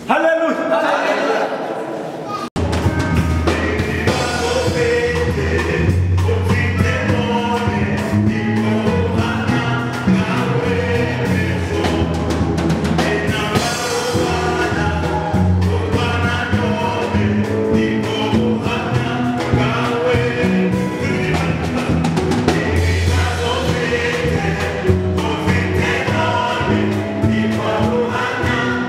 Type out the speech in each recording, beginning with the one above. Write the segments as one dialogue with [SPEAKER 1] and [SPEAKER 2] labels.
[SPEAKER 1] 할렐루야!
[SPEAKER 2] 내 마음 안에 네 마음 안에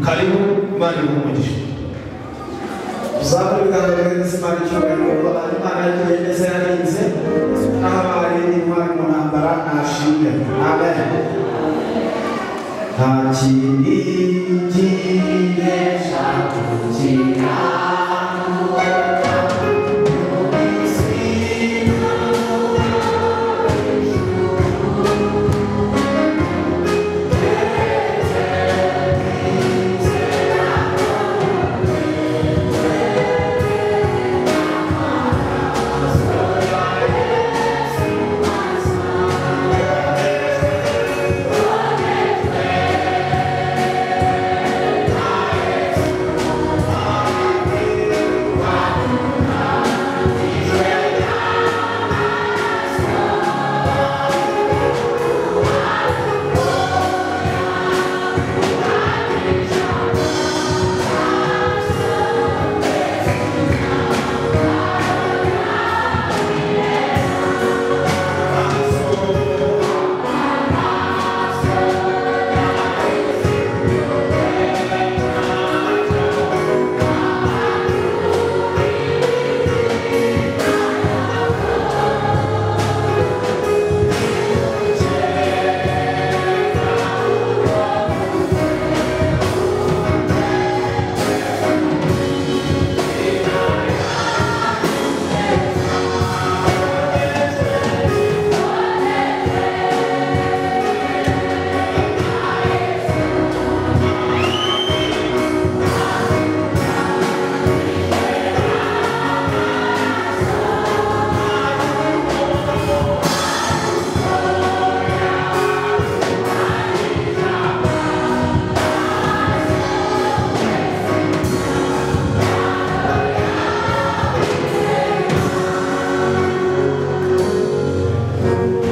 [SPEAKER 1] Karibu Imana iha umugisha
[SPEAKER 2] Uzakora ibiganza bw'inzi imana icyubahiro imana yagiye neza yarinze naho abaye n'intwari mu ntambara ntashimwe amen nta kindi kinesha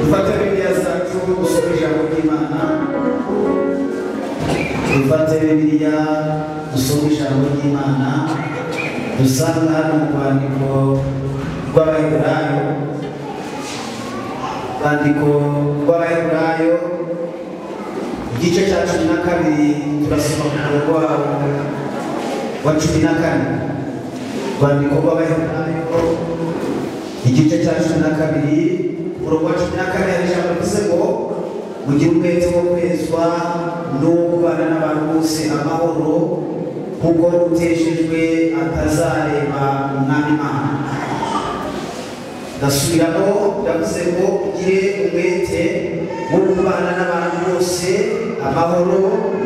[SPEAKER 2] dufate bibiliya zacu dusome ijambo ry'imana dufate bibiliya dusome ijambo ry'imana dusanga hano mu rwandiko rw'abaheburayo urwandiko rw'abaheburayo igice cya cumi na kabiri turasoma ku murongo wabo wa cumi na kane urwandiko rw'abaheburayo igice cya cumi na kabiri umurongo wa cumi na kane hari ijambo rivuze ngo mugire umwete wo kwezwa no kubana n'abantu bose amahoro kuko uteshejwe atazareba umwami imana ndasubiramo ndavuze ngo ugire umwete wo kubana n'abantu bose amahoro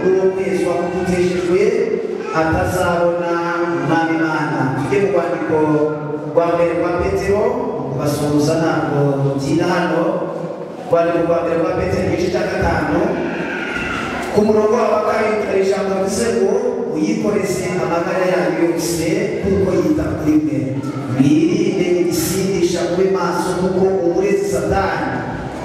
[SPEAKER 2] n'uwo kwezwa kuko uteshejwe atazabona umwami imana tujye mu rwandiko rwa mbere rwa petero basuhuza ntabwo ntinda hano rwandiko rwa mbere rwa petero igice cya gatanu ku murongo wa kabiri hari ijambo rivuze ngo uyikoreze amagara yayo yose kuko yita kuri mwe mwirinde ibisindisha mube maso kuko umurezi satani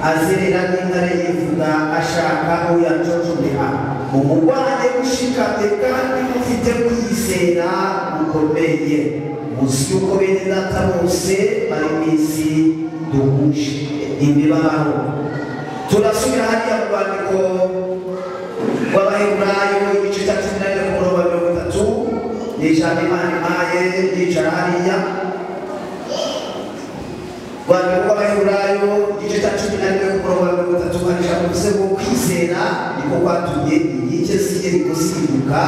[SPEAKER 2] azerera nk'intare yivuga ashaka uyacocobeha umurwaye ushikamye kandi mufite kwizera gukomeye muzi yuko bene data bose bari mu isi duhuje imibabaro turasubira hariya mu rwandiko rw'abaheburayo igice cya cumi na rimwe ku murongo wa mirongo itatu ni ijambo imana impaye yicara hariya rwanda rw'abaheburayo igice cya cumi na rimwe ku murongo wa mirongo itatu hari ijambo bivuze ngo kwizera niko kwatumye inkike z'itegeko zihinduka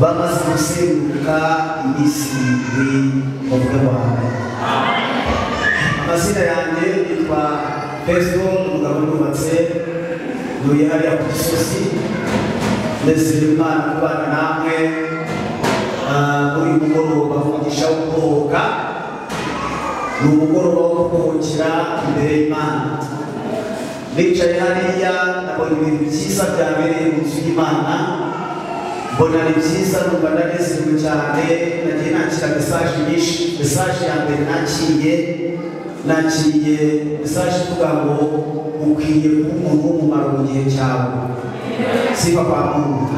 [SPEAKER 2] bamaze guseruka iminsi irindwi mu bwe wawe amazina yanjye yitwa pezo umugabo nubatse ntuye hariya ku gisozi ndetse imana kubana namwe muri mugoroba umugisha wo kubohoka ni umugoroba wo kubohokera imbere y'imana bicaye hariya nabonye ibintu byiza byabereye mu nzu y'imana mbona ni byiza numva ndanezerewe cyane nagiye nakira mesaje nyinshi mesaje ya mbere nakiriye nakiriye mesaje ivuga ngo ukwiye kuba umuntu w'umumaro mu gihe cyawe sifa kwa muntu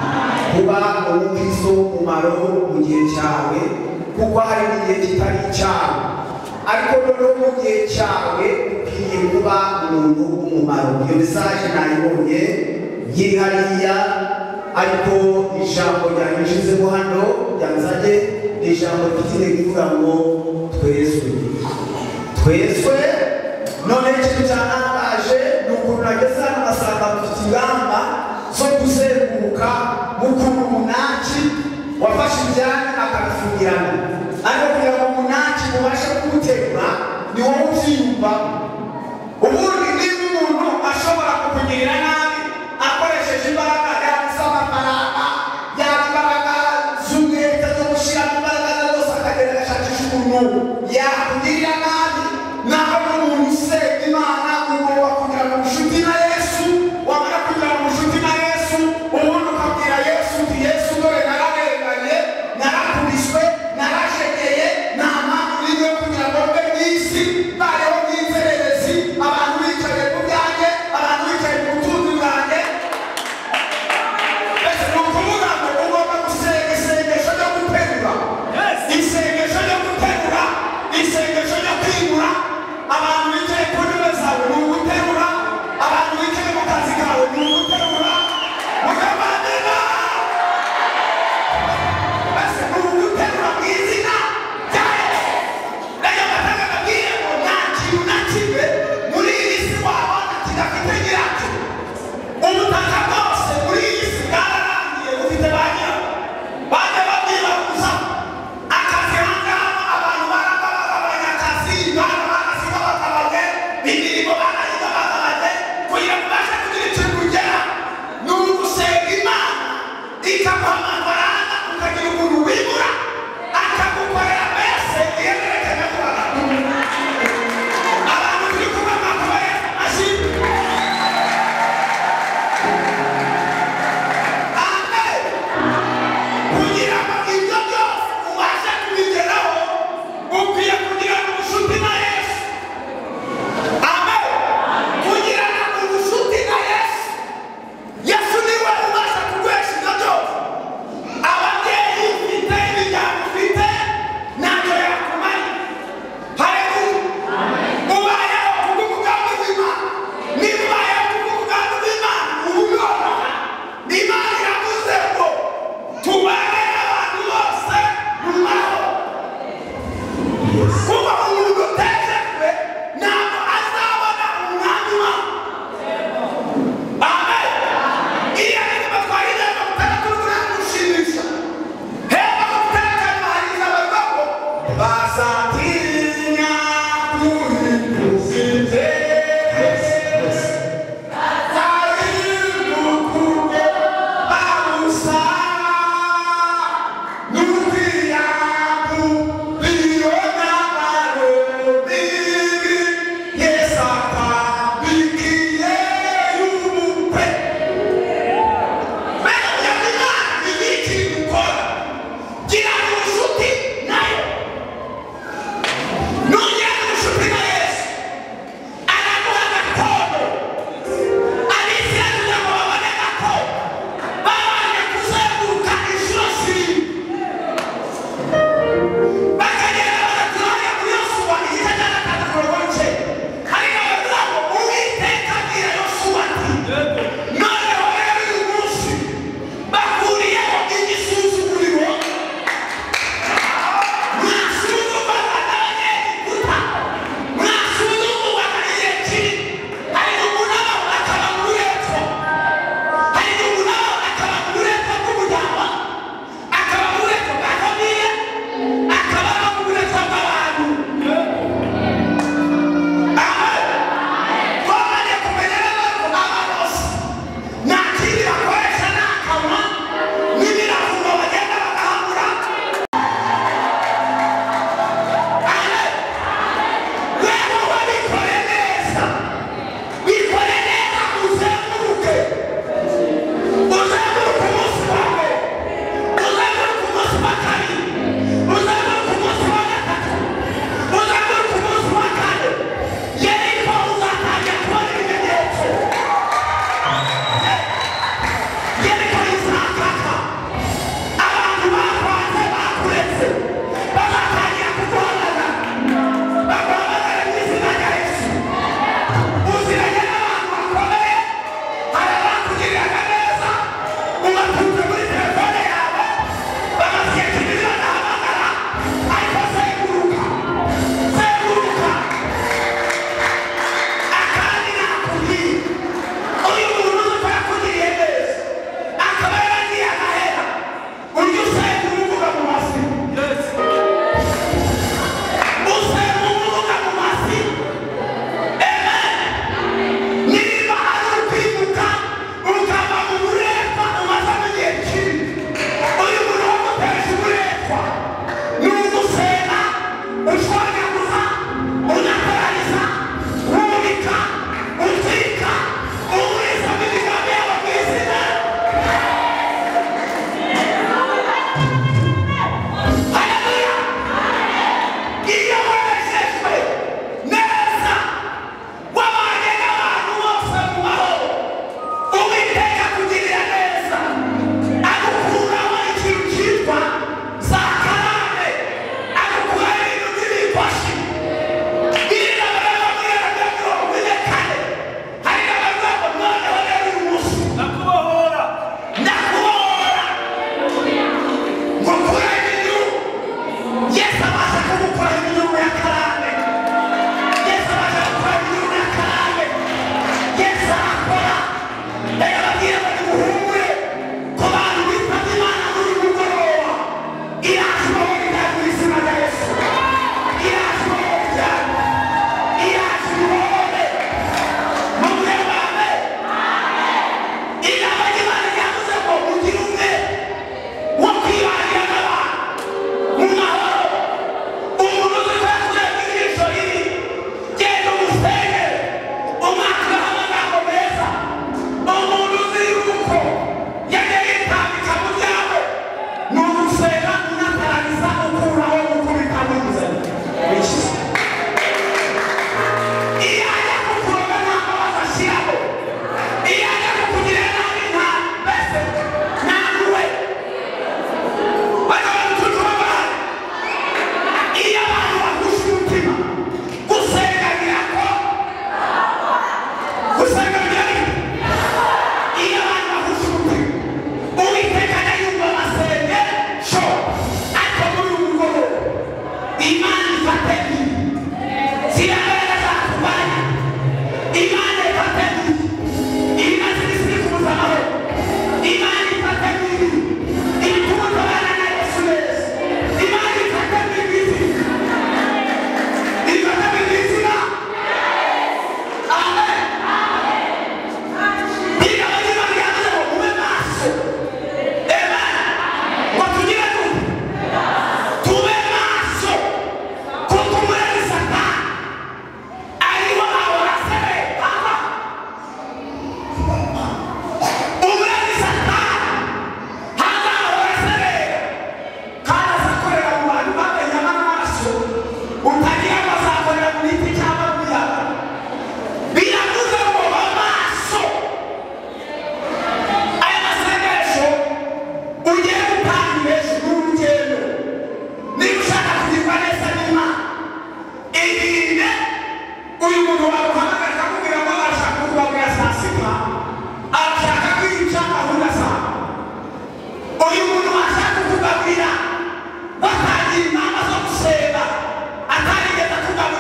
[SPEAKER 2] kuba umukristo w'umumaro mu gihe cyawe kuko hari n'igihe kitari icyawe ariko noneho mu gihe cyawe ukwiye kuba umuntu w'umumaro iyo mesaje nayibonye yiri hariya
[SPEAKER 3] ariko ijambo ryanyujijemo hano ryanzanye ni ijambo rifite intego ivuga ngo twezwe twezwe none ikintu cyanangaje ni ukuntu nageze hano ngasanga mufite ingamba zo kuzenguruka mu kuntu umunaki wafashe ibyanya akabifungirana ariko kugira ngo umunaki ubashe kuwutegura ni wowe ubyiyumva ubundi niba umuntu ashobora kukugirira nabi akoresheje imbaraga yaba iz'amafaranga yaba imbaraga z'umwete zo gushyiramo imbaraga ze zose akagenda agashakisha ukuntu yakugirira nabi naho n'umuntu usenya imana ugomba kugira ngo ubucuti na yesu wamara kugira ngo ubucuti na yesu ubundi ukabwira yesu uti yesu dore nararenganye narakubiswe narashegeye nta mpamvu n'imwe yo kugira ngo mbe mu isi bayeho nk'inzererezi abantu bicaye ku byanjye abantu bicaye ku butunzi bwanjye mbese ni ukuvuga ngo ugomba gusenga isengesho ryo guterura isengesho ryo guterura isengesho ryo kwimura abantu bicaye ku ntebe zawe ni uguterura abantu bicaye mu kazi kawe ni uguterura mukabanira mbese ni uguterura mu izina rya yesu nayo batanga babwire ngo nta kintu na kimwe muri iyi si wabona kidafite nyiracyo ubutaka bwose muri iyi si bwararangiye bufite ba nyirawo bajya babwira gusa akazi aha ngaha abantu baragabagabanya akazi bana baraziga bagabanye imirimo barayiga bagabanye kugira ngo ubashe kugira ikintu ugera ni ugusenga imana ikaguha amafaranga ukagira umuntu wibura akagukorera mbese ihererekanya ku bantu abantu turi kumwe bakabaye ashimwe amen kugira ngo ibyo byose ubashe kubigeraho ukwiye kugira ubucuti na yesu amen kugira ubucuti na yesu yesu niwe ubasha kuguhesha ibyo byose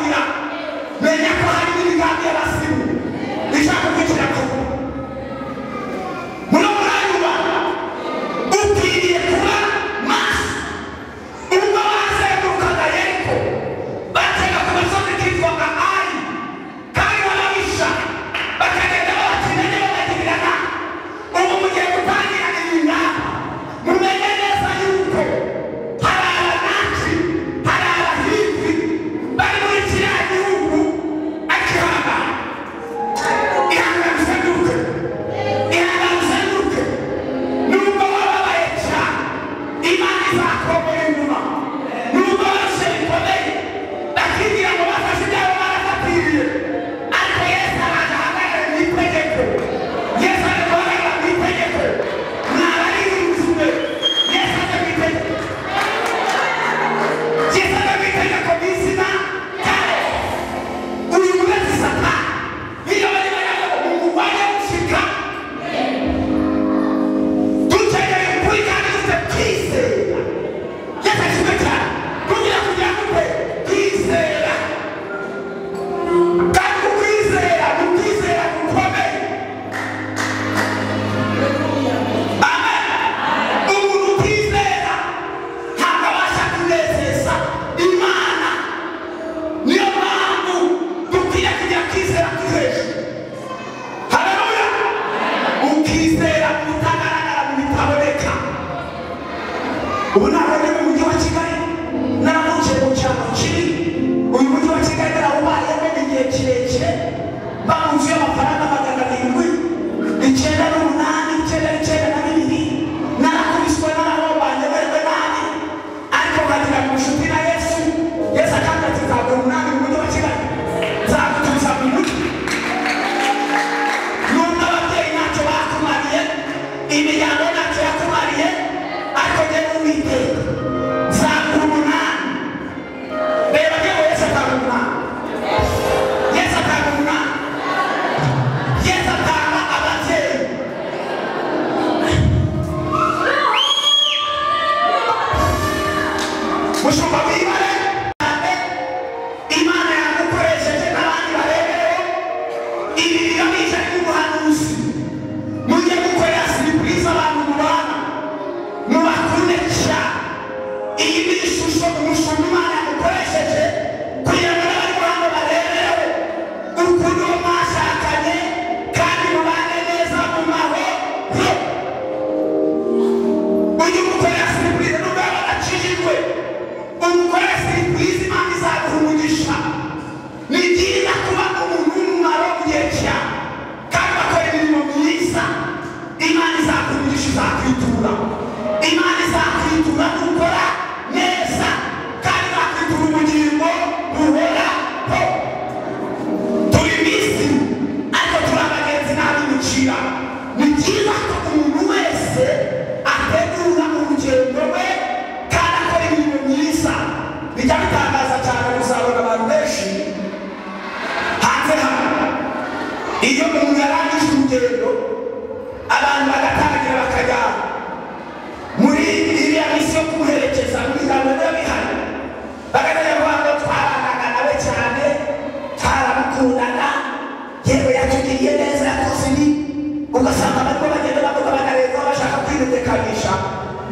[SPEAKER 3] menya ko hari n'imigambi y'abasimu ishaka kugira ko muri murayuba ukwiriye kuba maso ubwo bazengurukaga yeriko batega ku gasozi kitwaga ari kandi barabisha bakagenda babakinanye banagirirana ubu mugiye gutangira inyuma mumenye neza yuko hari abanaki hari abahivi bari muri kiriya gihugu akihangana ihangane uzenguruke ihangane uzenguruke nubwo wababaye cyane imana izakomeye inyuma nubwo bose bikomeye bakigira ngo bafashe ibyabo barafatiriye ariko yesu araza ahagarare mu itegeko yesu ari guhagarara mu itegeko ntabaririnzwe yesu aje mu itegeko yesu aje mu itegeko mu izina rya yesu uyu wese satani niyo barimo yabo mu kurwanya gushika dukeneye ukuri kandi dufite kwizera yafashijwe cyane kugira kugira gute kwizera kandi ku kwizera ni ukwizera gukomeye amen umuntu utizera ntabwo abasha kunezeza imana niyo mpamvu dukwiye kugira kwizera kuri hejuru haleluya ukizera kutagaragara mu bitaboneka ubu ntabwo ari mu mujyi wa kigali naramukiye mu cyaro kiri uyu mujyi wa kigali narawubayemo igihe kirekire bawuzuye amafaranga magana arindwi icyenda n'umunani icyenda n'icyenda na bibiri narakubiswe n'ababanye bewe nabi ariko nkagira ngo nshuti na yesu yesu akanga ati ntabwo umunani mu mujyi wa kigali nzagutuza mu mujyi nubwo ababyeyi ntacyo bakumariye imiryango ntacyo yakumariye ariko njye n'uwiteka nzakura umunani reba njyewe yesu atanga umunani yesu atanga umunani yesu atanga ababyeyi mushumba wibare cyane imana yagukoresheje n'abandi barebereho ibi bigamije n'ubuhanuzi mujye gukorera serivisi abantu mubana mubakunde cyane iyi ni ishusho umushumba imana yagukoresheje kugira ngo n'abari hano barebereho ukuntu mwashakanye kandi mubane neza mu mahoro uyu mugore yasimbuye nubwo yaba arakijijwe umugore yasimbuye imana izaguha umugisha ni byiza kuba umuntu w'umumaro mu gihe cyawe kandi bakora imirimo myiza imana izaguha umugisha izakwitura imana izakwitura nukora neza kandi izakwitura ubugingo buhoraho turi bisi ariko turi abagenzi n'abimukira ni byiza ko umuntu wese ategura urugendo rwe kandi akora ibintu myiza bijya bitangaza cyane kuzabona abantu benshi hanze hano iyo umuntu yarangije urugendo abantu bagatangira bakajya muri iriya misi yo kumuherekeza muri gahunda biba bihari bagatangira kuvuga ngo twabanaga nawe cyane twaramukundana yewe yatugiriye neza yakoze ibi ugasanga barimo bagenda bavuga banarenzaho bashaka kwibendekanisha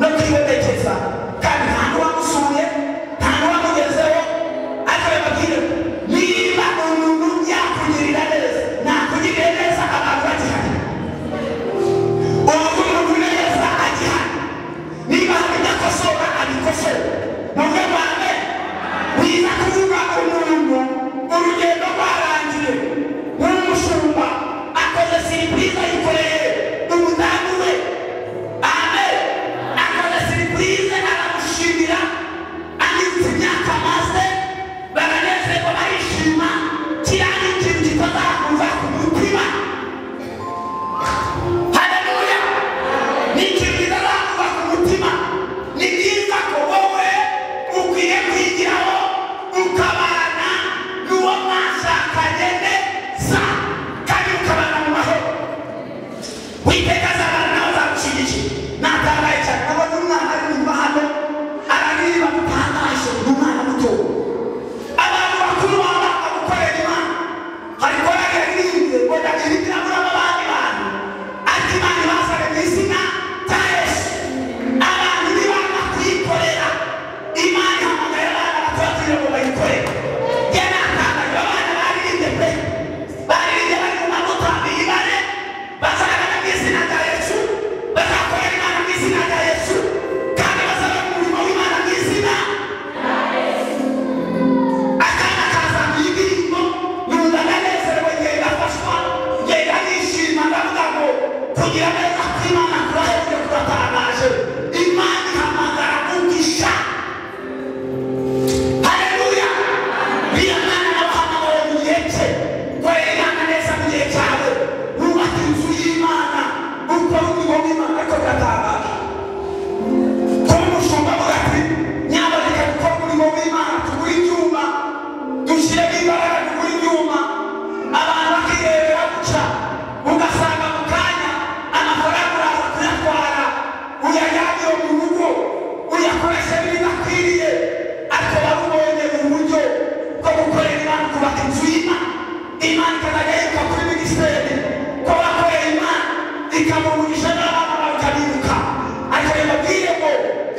[SPEAKER 3] no kwibendekeza kandi nta n'uwamusuye nta n'uwamugezeho ariko bababwire niba umuntu yakugirira neza nakugiriye neza abantu bagihari umuntu uri neza agihari niba hari idakosora abikosore mu rwego rwa mbere biza kuvuga umuntu urugendo rwarangiye nk'umushumba akoze serivisi ayikoreye kugira neza kw'imana kurahejwe kuratangaje imana ihamagara umugisha haleluya niyo mana nabahamagaye mu gihe cye korerana neza mu gihe cyawe wubaka inzu y'imana ukora umurimo w'imana ariko biratangaje kuba umushumba avuga ati nyaboneka gukora umurimo w'imana tugure ibyuma dushyiremo imbaraga tugure ibyuma abantu bakirebera guca ugasanga mu kanya amafaranga uraza kuyatwara uyajyane iyo mu rugo uyakoreshe ibidakwiriye ariko warubonye uburyo bwo gukorera imana ukubaka inzu y'imana imana ikazajya yiruka kuri minisiteri ko wakoreye imana ikamugurisha n'abana bawe ukabiruka ariko bimubwire ngo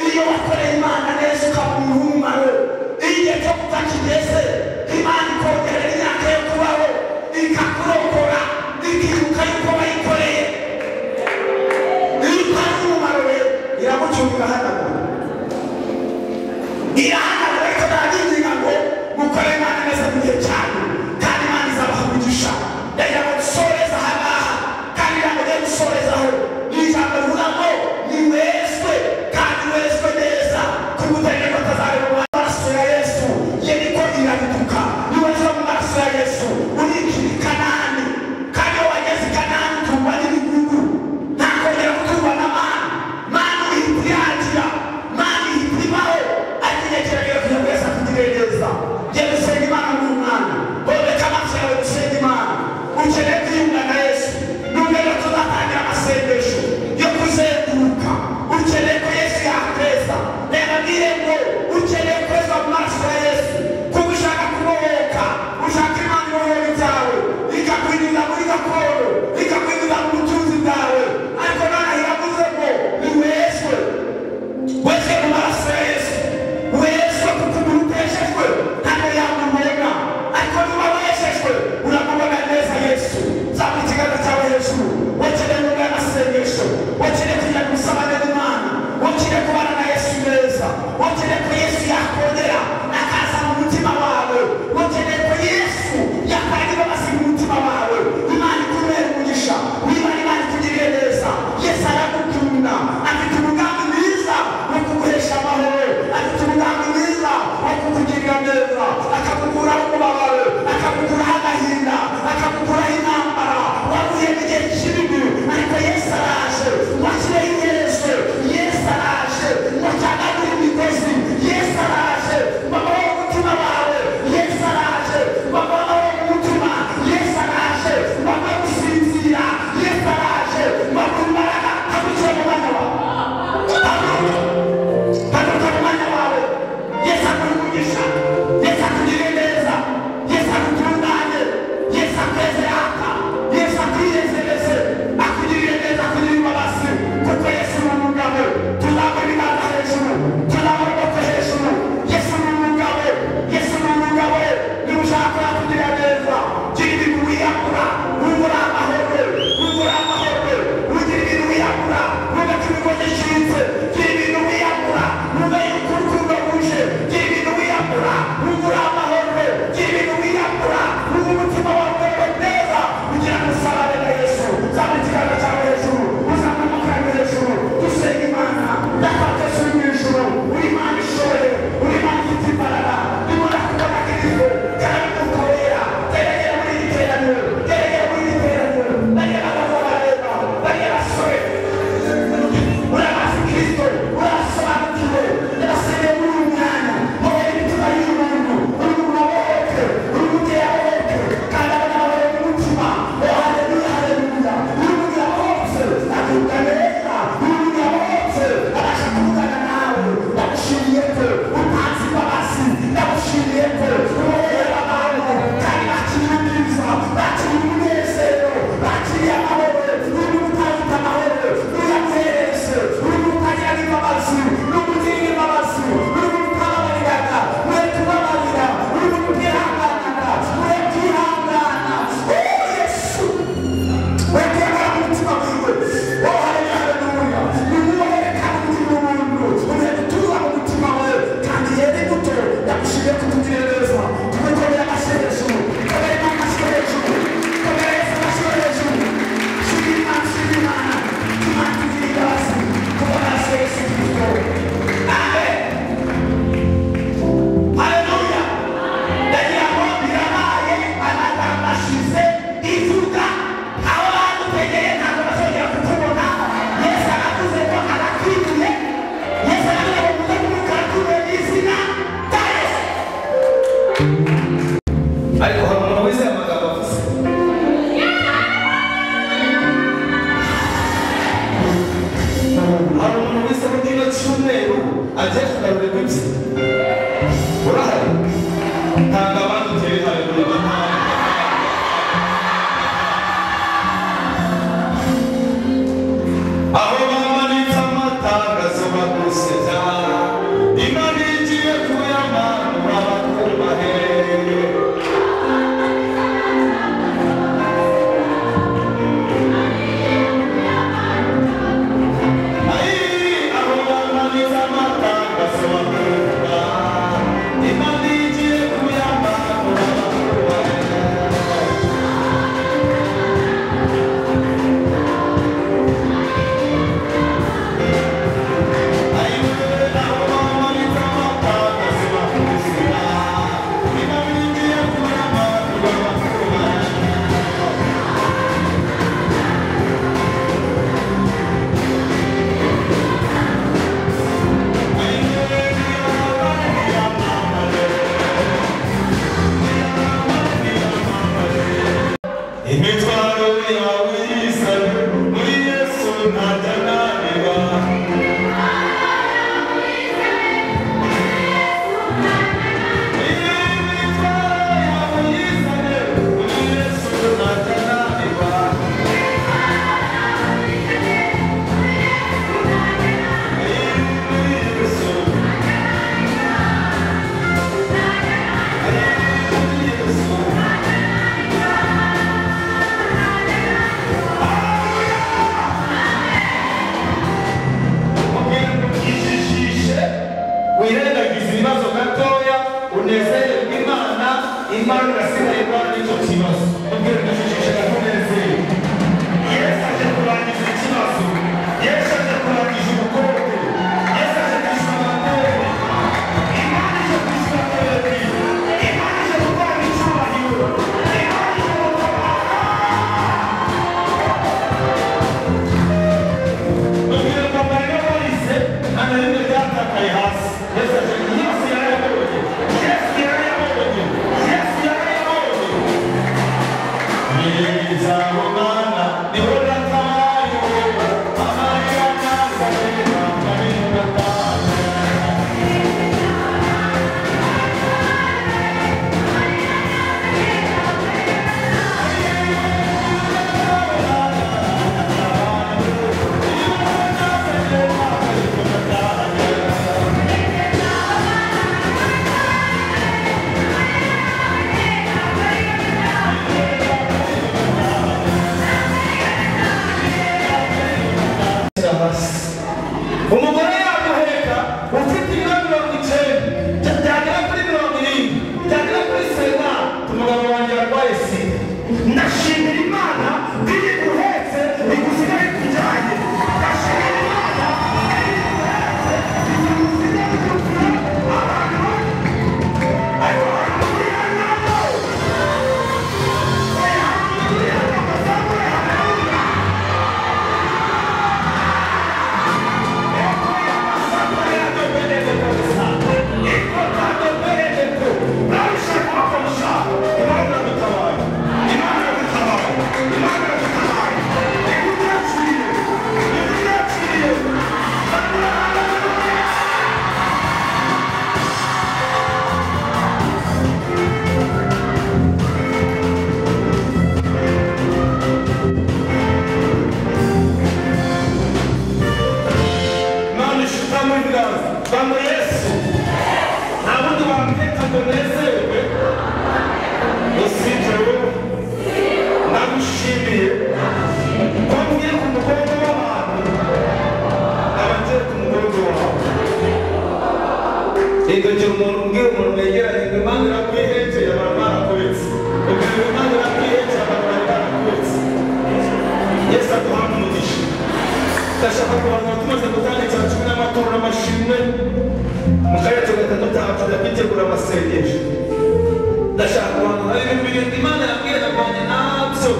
[SPEAKER 3] iyo wakoreye imana neza ukamuha umumaro iyo igihe cyo gupfa kigeze imana ikongerera imyaka yo kubaho ikakurokora ikiruka yuko wayikoreye iyo utari umumaro we iragucunga hanagura irahanagura ariko ntabyinginga ngo mukore imana neza mu gihe cyawe kandi imana izabaha umugisha yagira ngo dusoreze aha ngaha kandi iramugiye gusorezaho
[SPEAKER 1] agiye kugarura iminsi urahari ntabwo abandi uteye haleluya aho bamanitse amatangazo bagusebya imana igiye kuyamanura bakubahe imitwaro yawe y'isano muri yesu ntajya naniba imitwaro yawe y'isano muri yesu ntajya naniba ijijishe wirengagiza ibibazo gatoya unezererwe imana imana irasigaye kwa n'icyo kibazo ubwira ujijishe gato unezerwe yesu aje kurangiza ikibazo yesu aje kurangiza ubukonde yesu aje kwishyura amatebe imana ije kwishyura amatebe imana ije gutanga icyubahiro imana ije gutabara ubwira ngo amarira yahise amarira yatakaye hasi yesu aje yesu yarayabonye yesu yarayabonye yesu yarayabonye umugore yaguheka ufite ibiro mirongo icyenda bya- byagera kuri mirongo irindwi byagera kuri sena umugabo wanjye yarwaye sida ndashimira imana ko iyo iguhetse igusigaye ikujyanye ndashimira imana ko iyo iguhetse igusigaye ikujyanye abantu ariko hariya nabo hariya nabo zamuye hariya None shutamo ibiganza bamwe yesu nta bundi wamwita ngo nezerwe usibye wowe ndagushimiye ko ngiye ku mugongo w'abantu abagiye ku mugongo wawe igakira umuntu ubwira umuntu wegeranye ngo impamvu irakwihekeye abantu barakubitse ubwira ngo impamvu irakwihekeye abantu bari barakubitse yesu aduha umugisha ndashaka kubanza tumaze gutanga icya cumi n'amaturo n'amashimwe mu karere ka gatandatu hacu ndabitegura amasengesho ndashaka kubanza hari ibintu imana yabwiraganye nabyo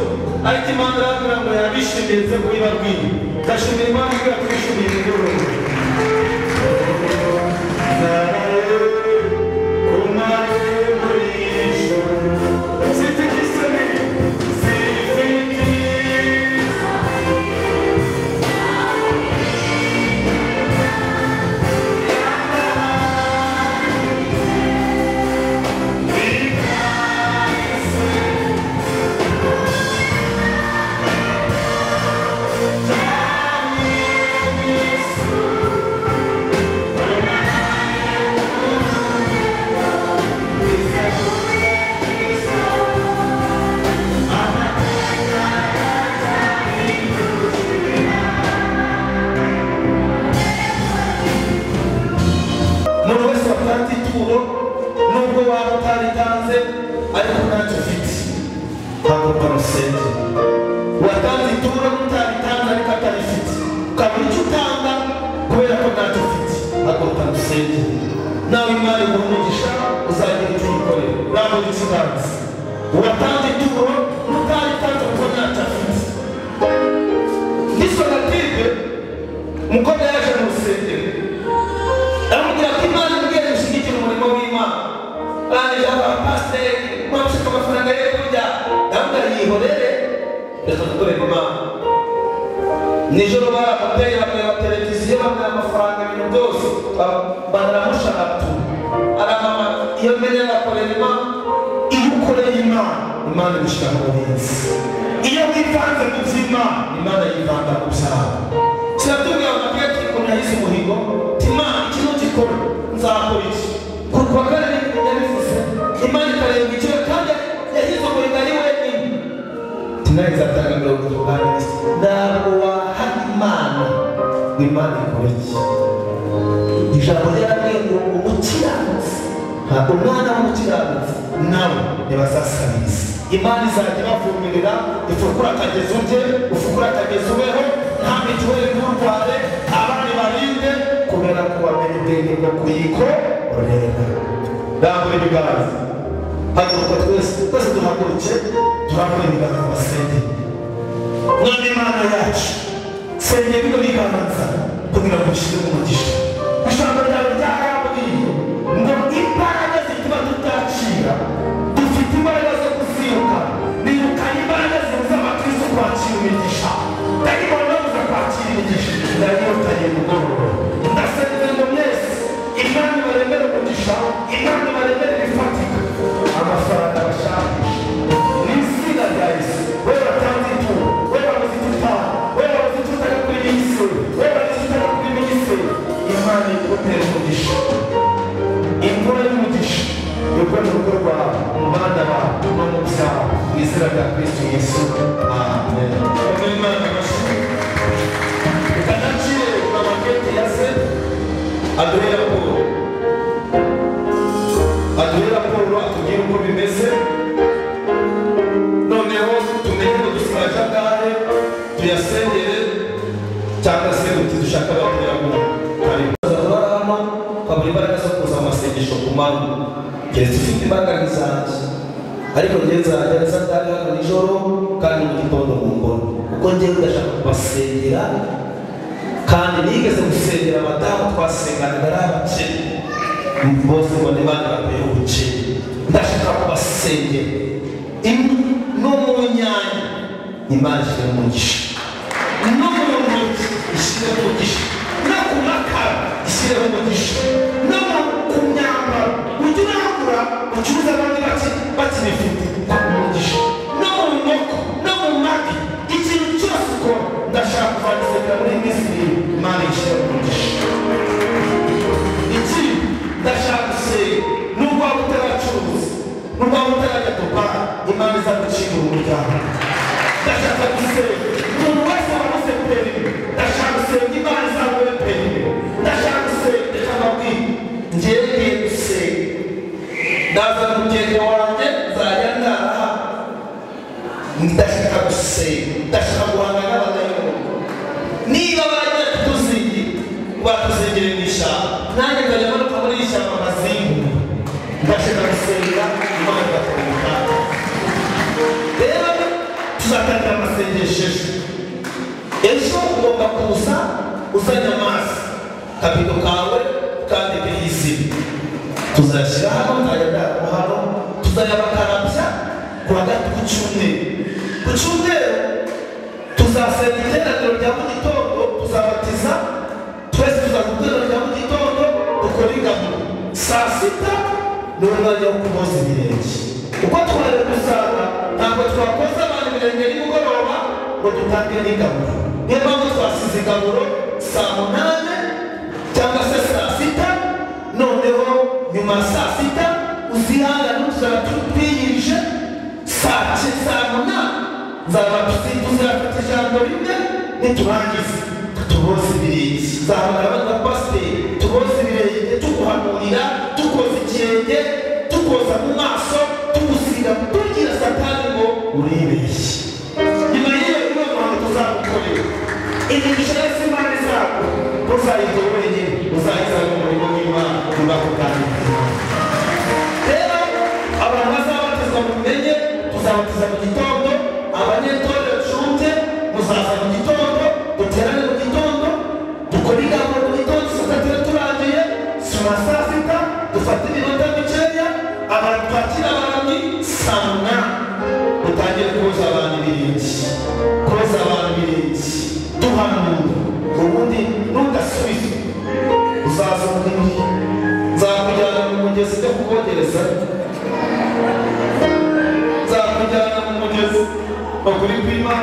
[SPEAKER 1] ariko imana irambwira ngo yabishimiye nze kubibabwiye ndashimira imana ibwira twishimiye imigoroba Siti kisani, siti Thank utanze ariko ntacyo ufite ntabwo barusenge watanze ituro utaritanze ariko atarifite ukabura icyo utanga kubera ko ntacyo ufite ntabwo utarusenge nawe imana iguha umugisha uzagira icyo uyikorera ntabwo icyo utanze watanze ituro utaritanze kuko ntacyo afite n'isonatide umukobwa yaje mu rusengero aramubwira ko imana imbwiye gushyigikira umurimo w'imana arangije abaha pasiteri mwamushaka amafaranga ye kurya ndamubwira yihorere reka dukorere imana nijoro bari ababyeyi bakareba televiziyo bamuha amafaranga ibintu byose baramushagatu arahamagara iyo mbere arakorera imana iyo ukoreye imana imana ibushyira mu buhinzi iyo wivanze mu by'imana imana yivanga mu byawe kiratubwira ngo mbwira ko ukuntu yahize umuhigo imana ikintu gikora nzakora iki ku kwa kane yabivuze imana ikarenga icyo kandi yahize umuhigo ari wenyine tinaheza atanga mirongo itanu ntabwo waha imana ngo imana ikora iki ijambo ryarabwiye ngo umukiranutsi ntabwo umwana w'umukiranutsi nawe ntibazasabiriza imana izajya ibavumirira ifukura akagezi urye ufukura akagezi ubeho nta mituweli nturware abandi barinde kubera ko bamenya ubwenge bwo kuyikorera ntabwo ibiganza haguruka twese twese duhaguruke turakora ibiganza mu basengeri mwana imana yacu sengera ibyo biganza kugira ngo ushyire umugisha ijambo ryawe ryarabwiye ngo imbaraga zituma tutakira dufite imbaraga zo kuziruka nirukanye imbaraga zibuza abakristo kwakira imigisha dayimoni babuza kwakira imigisha ndayibotanye mugoroba ndasenze ngo mwese imana ibaremere umugisha imana ibaremere ibifatika amafaranga bashakisha ni izina rya yesu we watanze ituro we wabuze icyo utanga we wabuze icyo utanga kuri iyi si we wabuze icyo utanga kuri iyi si imana igutera umugisha imvura y'umugisha yokora mu rugo rwawe mu bana bawe no mu byawe mu izina rya kristo yesu amen imana ibashimire ukanakire amakete ya se aduhe raporo aduhe raporo atubwire uko bimeze noneho tumenye ngo dusigaje akare tuyasengere cyangwa se uti dushaka abakiriya ngo turarama twabura imbaraga zo kuza amasengesho ku manywa keretse ufite imbaraga nk'izanjye ariko njye nzajya ndetse atari hano nijoro kandi mu gitondo mu mbona kuko njyewe ndashaka kubasengera kandi nigeze gusengera abadamu twasenganaga ari abakene bose ngo ni bana baguye ubukene ndashaka kubasengera imwe no mu nyanya imana ishyira mu mugisha no mu ntoki ishyire mu mugisha no ku makara ishyire mu mugisha no mu- ku myambaro ujye urangura ucuruza abandi bake bakibifite mu mugisha no mu nkoko no mu mavi ikintu cyose ukora ndashaka kuvangiza muri misiri imana ishyira mu mugisha iki ndashaka gusenga nubwo waba utaracuruza nubwo waba utarajya dubara imana izagucira umuryango ndashaka gusenga umuntu wese wabuze perime ndashaka gusenga imana izaguhe perime ndashaka gusenga reka mbabwire ngewe ngiye gusenga nazana umugenge wanjye nzajya ndaha ndashaka gusenga ndashaka guhanga n'abadayimoni niba bajya kutuzingira batuzingire mu ishyamba nanjye nkajya manuka muri iri shyamba nkazingu ndashaka gusenga imana igakora umuhanda rero tuzatangira amasengesho ejo ejo ugomba kuza uzanye amazi kabido kawe kandi izina tuzashyira hano nzajya hano tuzajya bakarabya ku wa gatatu ku cyumweru ku cyumweru tuzasenga iteraniro rya mu gitondo tuzabatiza twese tuzaza iteraniro rya mu gitondo dukora ingabo saa sita ni umwanya wo kuboza ibirenge uko twari gusanga ntabwo twakoza abantu ibirenge nimugoroba ngo dutange n'ingabo niyo mpamvu twasize ingaburo saa munani cyangwa se saa sita noneho nyuma ya saa sita uzihangane tuzaba tubwirije saa ki- saa munani nzabatuzi tuzafata ijambo rimwe niturangize tuboze ibirenge nzahamagara abandi bapasiteri tuboze ibirenge tuguhanurira tukoze ikirenge tuku tukoza mu maso tugusiga tubwira satani ngo uribeshye nyuma y'iyo niyo mpamvu tuzagukorera imigisha yose impande zabo uzayitora wenyine uzayizana mu murimo w'imana tuzakuganiriza rero abantu bazabatizwa mumenye tuzabatiza mu gitondo abanyetorero dushonje muzaza mu gitondo duterane mu gitondo dukore inama mu gitondo satatu turangiye saa saa sita dufate iminota mikeya abantu twakira abantu saa munani dutangire koza abantu ibirenge koza abantu ibirenge duhanura ubundi ntugasubize uzaza mu gihe nzakujyana mu mugezi ujya kukogereza nzakujyana mu mugezi ukuri kw'ima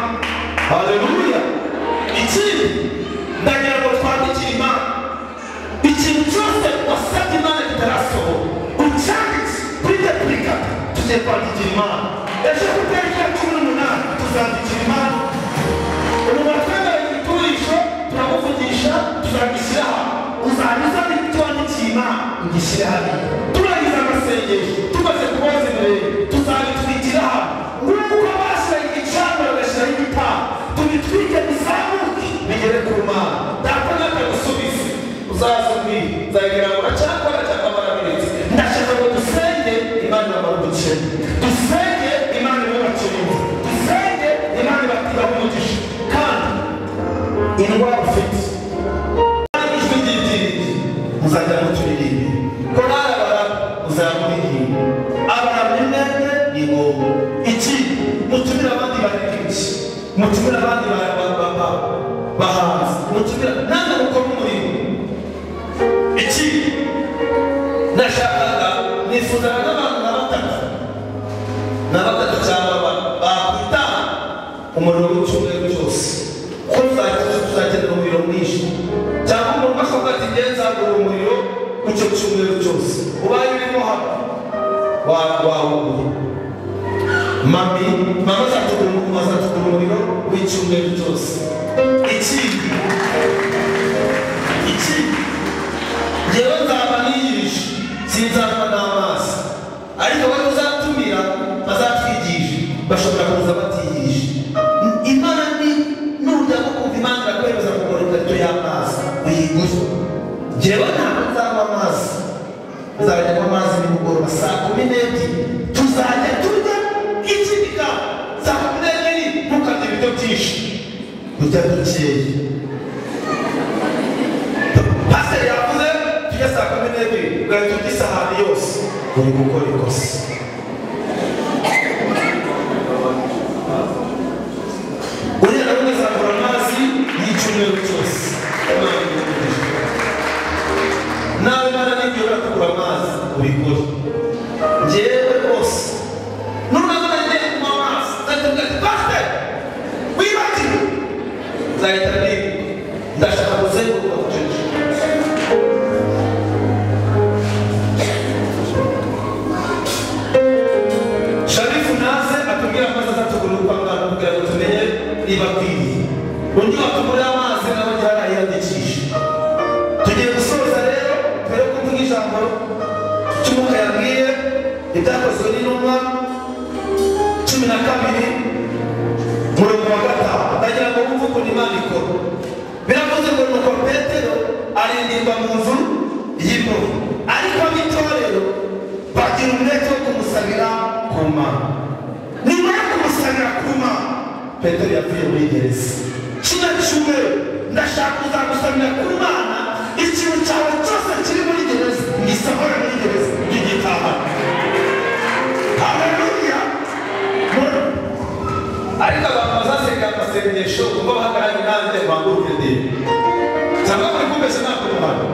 [SPEAKER 1] haleluya ikindi ndagira ngo twandikire imana ikintu cyose wasabye imana kitarasohoka ucyanditse kuri repurika tugiye kwandikira imana ejo ku itariki ya cumi n'umunani tuzandikira imana ubu batwemereye ibikoresho turamuvugisha tuzabishyira aha uzanyuza n'ibyo wandikiye imana ngishyire hariya turangiza amasengesho tumaze kubaza imbere tuzabitwikira aha nk'uko bashyiraho igicaniro bagashyiraho igitanda tubitwike bizamuke bigere ku mana data natagusubize uzaza mbwira nzagira ngo uracyakora cyangwa barabirenze ndashaka ngo dusenge imana ibamara ubukene dusenge imana ibubakiriye dusenge imana ibatibaho umugisha kandi indwara ufite kandi ijwi ry'ibyiringiro muzajya muturirimba korali abantu muzajya muririmba abantu imyenda ni ngombwa iki mutumire abandi baririmbyi mutumire abandi ba- ba- ba- ba- bahanzi mutumire nange mukora umurimo iki nashakaga nifuzaga n'abantu na batatu na batatu cyangwa ba- bakwita umuriro w'icyumweru cyose ko tuzakiza tuzakenera umuriro mwinshi cyangwa umuntu ashobora ati nge nzagura umuriro w'icyo cyumweru cyose ubaye urimo hano wa- wawuguye mami mama azatugura umuriro azatugura umuriro w'icyumweru cyose ikindi ikindi njyewe nzaba niyirisha sinzanywa n'amazi ariko bari uzatumira bazatwigisha bashobora kuza batiyirisha imana ni nujya nko kumva imana irakwemeza kugura ikarito y'amazi uyiguze njyewe ntabwo nzanywa amazi nzajya kunywa amazi nimugoroba saa kumi n'ebyiri tuzajya turya ikindi kandi saa kumi n'ebyiri ntukarye ibiryo byinshi kurya dukeya pasiteri yavuze tujya saa kumi n'ebyiri ugahita urya isahani yose uri gukora ikosa uriya nawe uzakora amazi y'icyumweru cyose Imana imuhe. nawe mwana n'igihe urakura amazi ubikore njyewe rwose nurabona ngiye kunywa amazi nzahita ati pasiteri wibagiwe nzahita nibuka ndashaka kuzenguruka bucece sharifu naze atubwira amazi azatugurira kwa muganga kugira ngo tumenye niba akwiriye undi watugurira amazi nawe njye arayiyandikisha tugiye gusoza rero mbere yo kuvuga ijambo cy'umwuka yabwiye ibyakozwe n'intumwa cumi na kabiri murongo wa gatanu ndagira ngo wumve ukuntu imana ikora biravuze ngo nuko petero arindimba mu nzu y'imbohe ariko ab'itorero bagira umwete wo kumusabira ku mana nyuma yo kumusabira ku mana petero yavuye muri gereza kino cyumweru ndashaka kuzagusabira ku mana ikintu cyawe cyose kiri muri gereza ngisohora muri gereza nk'igitahana haleluya ariko abantu bazasenga amasengesho ubwo bahagaranye nanjye baguruke ndebe cyangwa muri kumvise ntabwo muhano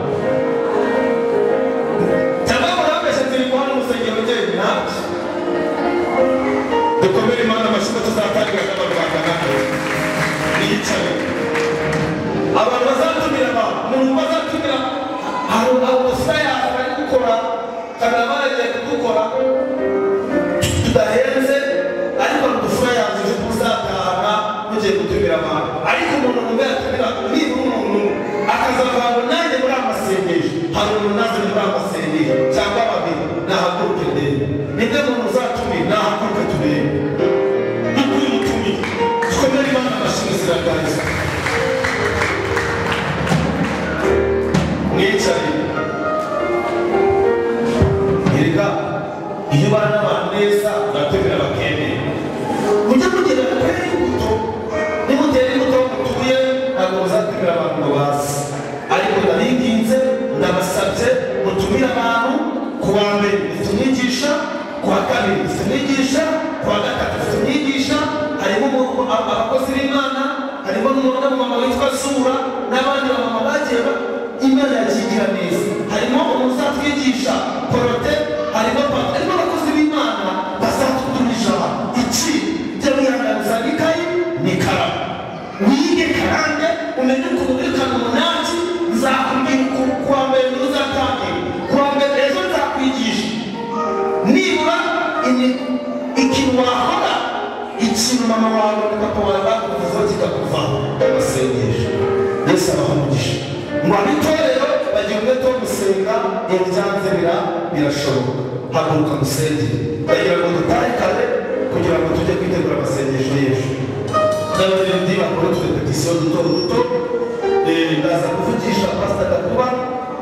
[SPEAKER 1] cyangwa muri bambese turi guhana umusengero ugenda ntabyo dukomere imana amashyi tuzatangira n'abantu bakangana niyicaye abantu bazatumira abantu umuntu bazatumira hari abasita yawe bari gukora kandi abagiye kudukora tudahenze ariko dufura yavuze ko uzatahana mugiye gutumira abantu ariko umuntu wumva yatumira niba umuntu akazavanga nanjye muri amasengesho hari umuntu naze muri amasengesho cyangwa babiri nahaguruke ndebe ntabwo muzatumira abantu ngo baze ariko ndabinginze ndabasabye mutumire abantu ku wa mbere dufite umwigisha ku wa kabiri dufite umwigisha ku wa gatatu dufite umwigisha harimo umu- a- abakozi b'imana harimo n'umu- n'umumama witwa sura n'abandi bamama bagiye ba- imana yakigira neza harimo umuzatwigisha porote harimo pa- harimo abakozi b'imana bazatutumisha abantu iki byo bihanganiza n'ikayi n'ikaramu wige karande umenye ukuntu uri kanumunaki nzakubwira ukuntu kuwa mbere niho uzatangira kuwa mbere ejo nzakwigisha nibura imi- ikintu wakora ikintu mama wawe na papa wawe bakuvuzeho kikakuvaho basengesha yesu abaha umugisha ngo abitorero bagira umwete wo gusenga iyo byanze bira- birashoboka haguruka musenge bagira ngo dutahe kare kugira ngo tujye kwitegura amasengesho y'ejo ndabagira ndi bakora twe duto duto eh, ndaza kuvugisha pasita gakuba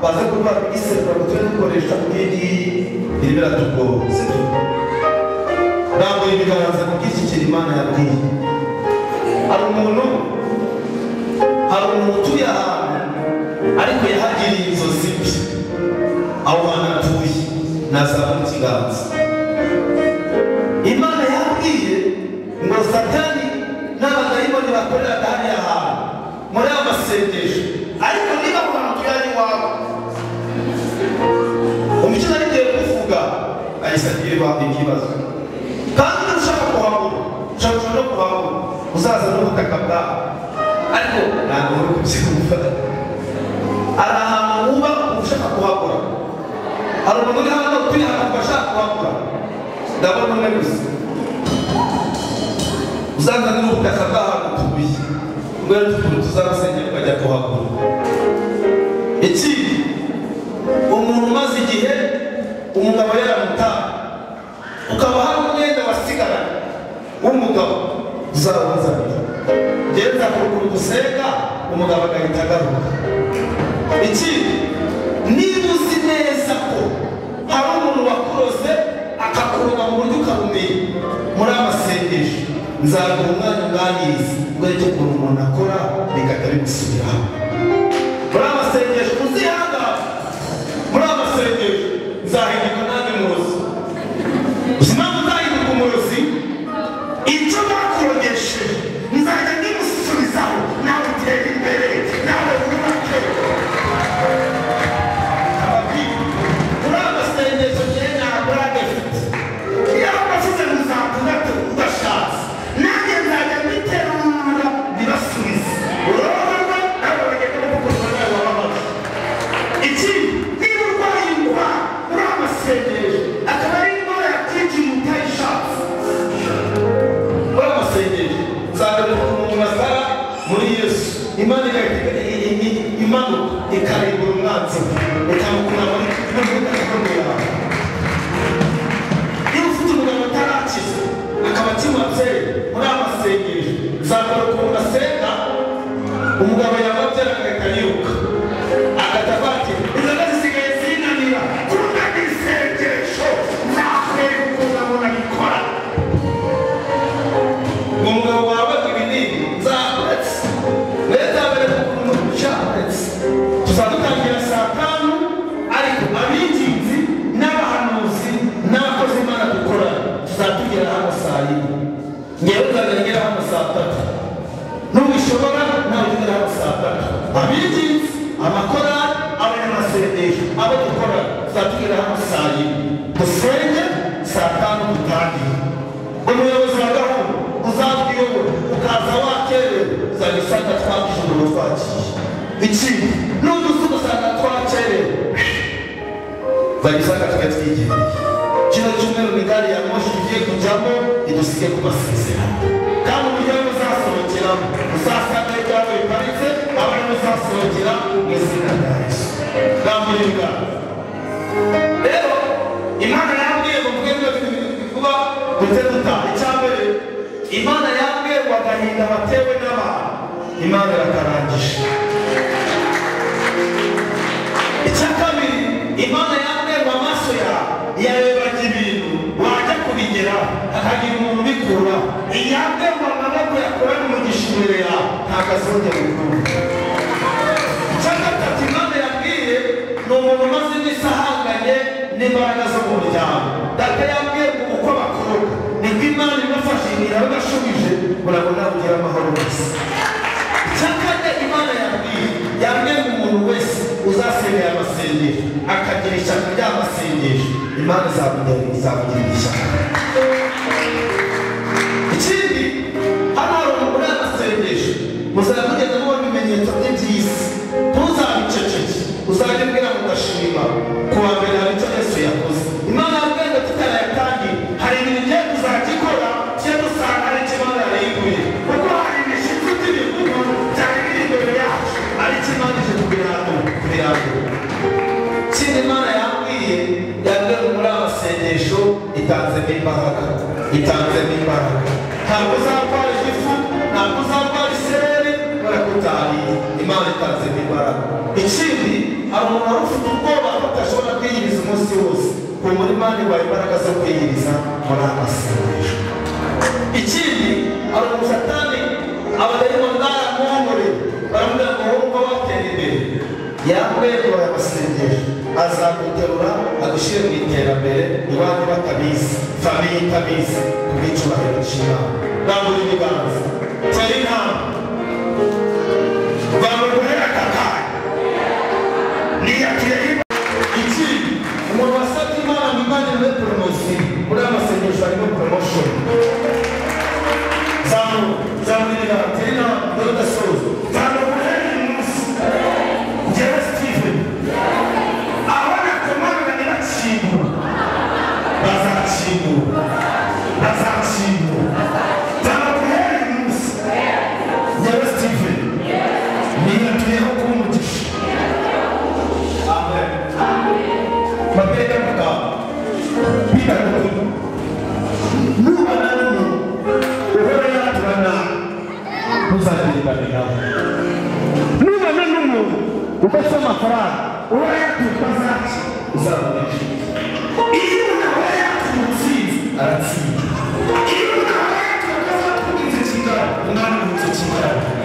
[SPEAKER 1] baze kuvuga ngo iserukiramuco tujye dukoresha kuri iyi ngiyi irimo iratugoze ntabwo ibiganza kuko iki kintu imana yabwiye hari umuntu hari umuntu utuye ahantu ariko yahagiriye inzozi mbi aho hantu atuye nazabona ikiganza imana yabwiye ngo satani n'abadayimoni bakorera hariya hantu muri ayo masengesho ariko niba ku muntu yari iwawe umucyo nari ngiye kuvuga ahise agiye waba ikibazo kandi niba ushaka kuhabura ushaka ushaka no kuhabura uzaza n'ubutaka bwawe ariko ntabwo uri kubyumva hari ahantu wuba ushaka kuhabura hari umuntu uri hano utuye ahantu ashaka kuhabura ndabona umwe gusa uzazana n'ubutaka bw'ahantu tubuye ubwo tukuru tuzabusengera ukajya kuhagura ikindi umuntu umaze igihe umugabo yaramutaha ukaba hari umwenda wasigara w'umugabo uzawuzanira genda kuruguru gusenga umugabo agahita agaruka ikindi niba uzi neza ko hari umuntu wakuroze akakuruma mu buryo ukamumenya muri amasengesho nzaguha umwanya unganiriza ubwo ukuntu umuntu akora bigahita bigusubiraho muri amasengesho uzihangane muri amasengesho nzahinduka nanjye umurozi uzi impamvu nzahinduka umurozi
[SPEAKER 3] icyo bakurogesheje nzajya ndimusubizaho nawe utere imbere nawe wubake
[SPEAKER 1] muri amasengesho njyewe ntabwo uragafite
[SPEAKER 3] iyo bashyize mu za tandatu udashatse nanjye nzajya mbitera umwanda bibasubize uroroherwa nawe bagenda bagukunda nawe wababaza ikindi niba urwaye indwara uri amasengesho akaba ari indwara yakwinjiye utayishatse
[SPEAKER 1] muri amasengesho nzagaruka umuntu nasara muri yesu imana igahita i- i- i- imanuka ikarimbura umwanzi we ikamukura muri gakondo yawe niba ufite umugabo utarakiza akaba akimatse muri amasengesho nzagaruka umuntu asenga umugabo yamabyara agahita yiruka agahita avangira inzoga zisigaye zinanira
[SPEAKER 3] kuba isengesho nakweguka ngo nabikora
[SPEAKER 1] ngo umugabo wawe ibinini nzakuretse nzabere kugura umucyakuretse tuzadutangira saa tanu ariko abinginzi n'abahanuzi n'abakozi imana dukora tuzatugera hano saa yine ngewe nzagera hano saa tatu nubishobora nawe ugera hano saa tatu abinginzi amakorali abanyamasengesho abo dukora tuzatugera hano saa yine dusenge saa tanu dutangire umuyobozi wa gahunda uzatuyobora ukaza wakerewe uzajya usanga twakije umuriro twakiye ikindi n'udusi ugasanga twakerewe uzajya usanga twari twigendeye kino cyumweru ni gari ya moshi tugiye kujyamo idusige ku masezerano kandi umuryango uzasohokeramo uzasanga ibyawe biparitse abantu uzasohokera mu izina rya yesu nta rero imana yambwiye ngo mvuge bino bintu bibiri vuba ndetse dutaha icya mbere imana yambwiye ngo agahinda batewe n'abantu imana irakarangije icya kabiri imana yambwiye ngo amaso yawe yarebaga ibintu wajya kubigera hakagira umuntu ubikura iyambwiye ngo amaboko yakorana umugisha imbere yawe ntabwo yasonja mu muntu cyangwa imana yabwiye ni umuntu umaze iminsi ahanganye n'imbaraga zo mu muryango data yabwiye ngo uko bakora nibwo imana ibafashe ibintu bashubije urabona kugira amahoro wese icyakane imana yabwiye yabwiye ngo umuntu wese uzasengera amasengesho akagira ishyaka ry'amasengesho imana izamugira izamugira ishyaka ikindi hano hari umugore yamasengesho muzajya mugenda mubona ibimenyetso bye by'isi ntuzabiceceke uzajya ubwira mugashima ku wa mbere hari icyo yesu yakoze imana yabwiye ngo tutarayatangira hari ibintu igiye kuzajya ikora cye dusanga ari ikibazo yarayiguye kuko hari ibishyitsi by'ibihugu byari biri imbere yacu ari kimana ije kubiranga kubiranga kindi imana yabwiye yabwiye muri amasengesho itanzemo imbaraga itanzemo imbaraga ntabwo uzarwara igifu ntabwo uzarwara isereri barakutahiriye imana itanzemo imbaraga ikindi hari umuntu wari ufite ubwoba ko atashobora kwiyiriza umunsi wose ku muri imana ibaye imbaraga zo kwiyiriza muri amasengesho ikindi hari umusatani abadayimoni baramuhongore baramubwira ngo wowe uba watera imbere yambaye kora amasengesho azaguterura agushyire mu iterambere iwanyu batabizi famiye itabizi ku bw'icyubahiro cy'imana rangura ibiganza tera inama
[SPEAKER 3] bamukorera kakari niyakire
[SPEAKER 1] ikindi umuntu wasabye imana ngo imana muri poromosiyo muri amasengesho harimo poromoshoni zamuka zamura ibiganza tera inama dore udasoza
[SPEAKER 3] bamukorera umunsi njyewe steven abona kumanga nibacimba bazacimba bazacimba bamukorera umunsi njyewe steven niyatuyeho kuba umugisha
[SPEAKER 1] mabega muganga bigaragara nubana n'umuntu uhora yatura nawe ntuzagiribane nawe nubana n'umuntu udafite amafaranga uhora yatuka zaki uzamunesha
[SPEAKER 3] iyo umuntu yatumye
[SPEAKER 1] utsinze aratsinda
[SPEAKER 3] iyo umuntu yatumye akaza kumwica kingana umwana umwica kingana